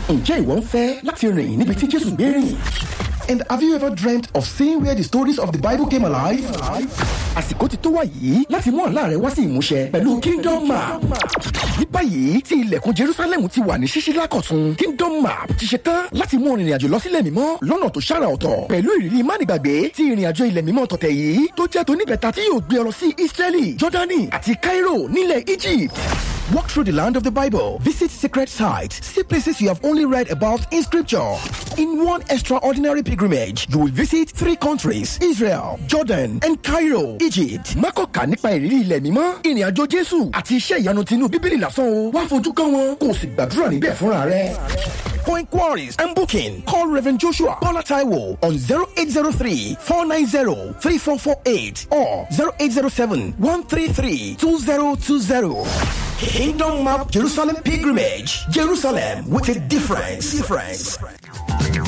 ǹjẹ́ ìwọ ń fẹ́ láti rìn níbi tí jésù gbé rìn? And have you ever dreamt of seeing where the stories of the Bible came alive? Àsìkò ti tó wá yìí láti mú àlá rẹ wá sí ìmúṣẹ pẹ̀lú Kingdom Map. Ní báyìí tí ilẹ̀kùn Jerusalem ti wà ní ṣíṣí lákọ̀tún, Kingdom Map ti ṣe tán láti mú ìrìn àjò lọ sílẹ̀ mímọ́ lọ́nà tó ṣàrà ọ̀tọ̀. Pẹ̀lú ìrírí mánigbàgbé tí ìrìn àjò ilẹ̀ mímọ́ tọ̀tẹ̀ yìí tó jẹ́ tóníbẹ̀ta tí yóò gbé ọ lọ sí Israeli, Jordani àti Cairo nílẹ̀ Egypt. Walk through the land of the Bible. Visit sacred sites. See places you have only read about in scripture. In one extraordinary pilgrimage, you will visit three countries Israel, Jordan, and Cairo, Egypt. Mákọ̀ọ́kà nípa ìrírí ilẹ̀ mímọ́, ìrìn àjò Jésù àti iṣẹ́ ìyanu tinú Bíbélì lásán o. Wá fojú kàn wọn, kò sì gbàdúrà níbẹ̀ fúnra rẹ̀. For inquiries and booking, call Reverend Joshua Bola Taiwo on 0803 490 3448 or 0807 133 2020. Kingdom Map Jerusalem Pilgrimage. Jerusalem with a difference. difference.